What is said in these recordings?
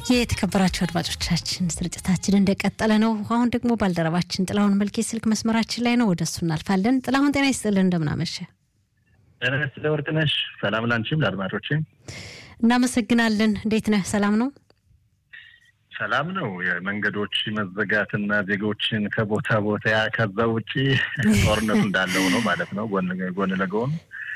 የተከበራችሁ አድማጮቻችን ስርጭታችን እንደቀጠለ ነው። አሁን ደግሞ ባልደረባችን ጥላሁን መልኬ ስልክ መስመራችን ላይ ነው። ወደ እሱ እናልፋለን። ጥላሁን ጤና ይስጥልን፣ እንደምናመሸ ጤና ይስጥልኝ ወርቅነሽ። ሰላም ላንቺም ለአድማጮቼ እናመሰግናለን። እንዴት ነህ? ሰላም ነው? ሰላም ነው። የመንገዶች መዘጋትና ዜጎችን ከቦታ ቦታ ከዛ ውጭ ጦርነቱ እንዳለው ነው ማለት ነው። ጎን ጎን ለጎን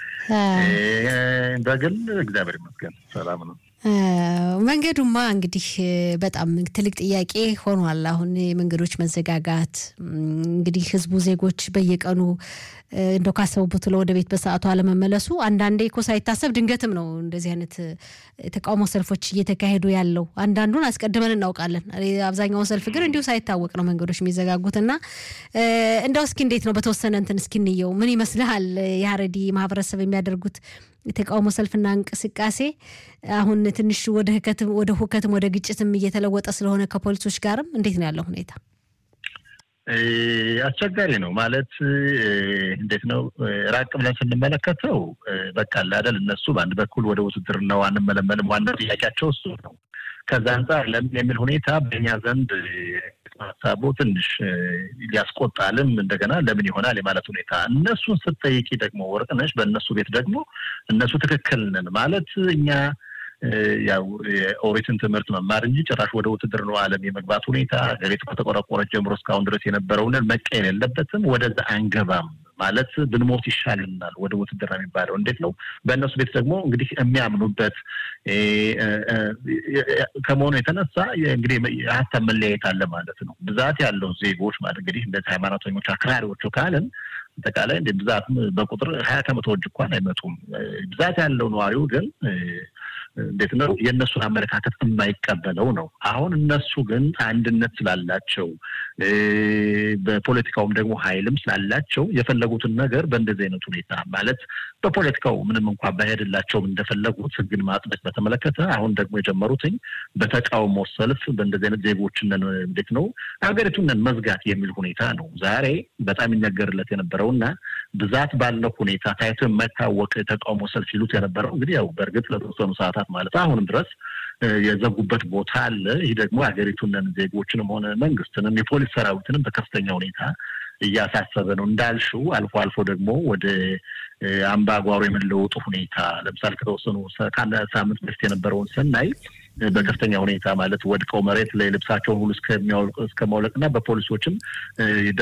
በግል እግዚአብሔር ይመስገን ሰላም ነው። መንገዱማ እንግዲህ በጣም ትልቅ ጥያቄ ሆኗል። አሁን የመንገዶች መዘጋጋት እንግዲህ ህዝቡ ዜጎች በየቀኑ እንደው ካሰቡበት ብሎ ወደ ቤት በሰዓቱ አለመመለሱ አንዳንዴ እኮ ሳይታሰብ ድንገትም ነው እንደዚህ አይነት የተቃውሞ ሰልፎች እየተካሄዱ ያለው። አንዳንዱን አስቀድመን እናውቃለን። አብዛኛውን ሰልፍ ግን እንዲሁ ሳይታወቅ ነው መንገዶች የሚዘጋጉት እና እንደው እስኪ እንዴት ነው በተወሰነ እንትን እስኪ እንየው። ምን ይመስልሃል የሀረዲ ማህበረሰብ የሚያደርጉት የተቃውሞ ሰልፍና እንቅስቃሴ አሁን ትንሽ ወደ ህከትም ወደ ሁከትም ወደ ግጭትም እየተለወጠ ስለሆነ ከፖሊሶች ጋርም እንዴት ነው ያለው ሁኔታ? አስቸጋሪ ነው ማለት እንዴት ነው ራቅ ብለን ስንመለከተው በቃ አይደል እነሱ በአንድ በኩል ወደ ውትድርናው አንመለመልም ዋና ጥያቄያቸው እሱ ነው። ከዛ አንጻር ለምን የሚል ሁኔታ በእኛ ዘንድ ሀሳቡ ትንሽ ሊያስቆጣልም እንደገና ለምን ይሆናል የማለት ሁኔታ እነሱን ስትጠይቂ ደግሞ ወርቅነሽ በእነሱ ቤት ደግሞ እነሱ ትክክል ነን ማለት እኛ ያው የኦሪትን ትምህርት መማር እንጂ ጭራሽ ወደ ውትድርናው ዓለም የመግባት ሁኔታ ሀገሪቱ ከተቆረቆረች ጀምሮ እስካሁን ድረስ የነበረውን መቀየር የለበትም። ወደዛ አንገባም ማለት ብንሞት ይሻልናል። ወደ ውትድርና የሚባለው እንዴት ነው? በእነሱ ቤት ደግሞ እንግዲህ የሚያምኑበት ከመሆኑ የተነሳ እንግዲህ የሀሳብ መለያየት አለ ማለት ነው። ብዛት ያለው ዜጎች ማለት እንግዲህ እንደዚህ ሃይማኖተኞች አክራሪዎቹ ካልን አጠቃላይ እንደ ብዛት በቁጥር ሀያ ከመቶዎች እንኳን አይመጡም። ብዛት ያለው ነዋሪው ግን እንዴት ነው የእነሱን አመለካከት የማይቀበለው ነው። አሁን እነሱ ግን አንድነት ስላላቸው በፖለቲካውም ደግሞ ኃይልም ስላላቸው የፈለጉትን ነገር በእንደዚህ አይነት ሁኔታ ማለት በፖለቲካው ምንም እንኳን ባይሄድላቸውም እንደፈለጉት ሕግን ማጽደቅ በተመለከተ አሁን ደግሞ የጀመሩትኝ በተቃውሞ ሰልፍ በእንደዚህ አይነት ዜጎችን እንዴት ነው ሀገሪቱን መዝጋት የሚል ሁኔታ ነው ዛሬ በጣም ይነገርለት የነበረውና ብዛት ባለው ሁኔታ ታይቶ የማይታወቅ ተቃውሞ ሰልፍ ይሉት የነበረው እንግዲህ ያው በእርግጥ ለተወሰኑ ሰዓታት ማለት አሁንም ድረስ የዘጉበት ቦታ አለ። ይህ ደግሞ ሀገሪቱን ዜጎችንም ሆነ መንግስትንም የፖሊስ ሰራዊትንም በከፍተኛ ሁኔታ እያሳሰበ ነው። እንዳልሽው አልፎ አልፎ ደግሞ ወደ አምባጓሮ የመለወጡ ሁኔታ ለምሳሌ ከተወሰኑ ከአንድ ሳምንት በፊት የነበረውን ስናይ በከፍተኛ ሁኔታ ማለት ወድቀው መሬት ላይ ልብሳቸውን ሁሉ እስከ ማውለቅና በፖሊሶችም